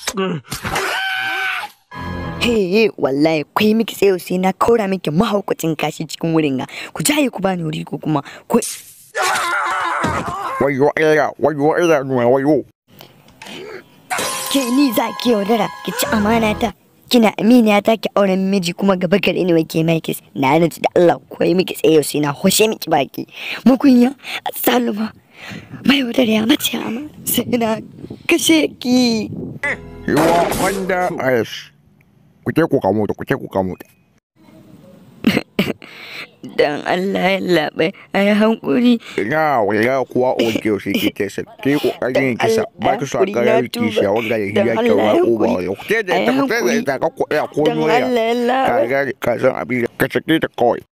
He wallahi kai miki tsayo sai na kaura miki mahaukacin kashi cikin wurin ga. Ku jaye ku bani wuri ko kuma ku wayo iya wayo iya wayo ke ni za ki yaudara ki ci amana ta. Kina aminiya ta ki auren miji kuma gaba gare ni wake mai kis. Na rantsi da Allah ko yi miki tsayo sai na hoshe miki baki. Mukunya saluma. Mai yaudara ya mace amana sai na kashe ki. yiwa wanda ice ku je ku kamo ta ku je ku kamo ta Dan Allah ya laɓe a yi hankuri. ina waya kuwa oke sai ki kesa ki kokarin ki sa ba ki sa ga ki shi wanda ya hiya ki wa ko ba ya ku je da ta ku je da ta ku ya ko Dan noya Allah ya laɓe. ka ga ka san abin ka sake ta kawai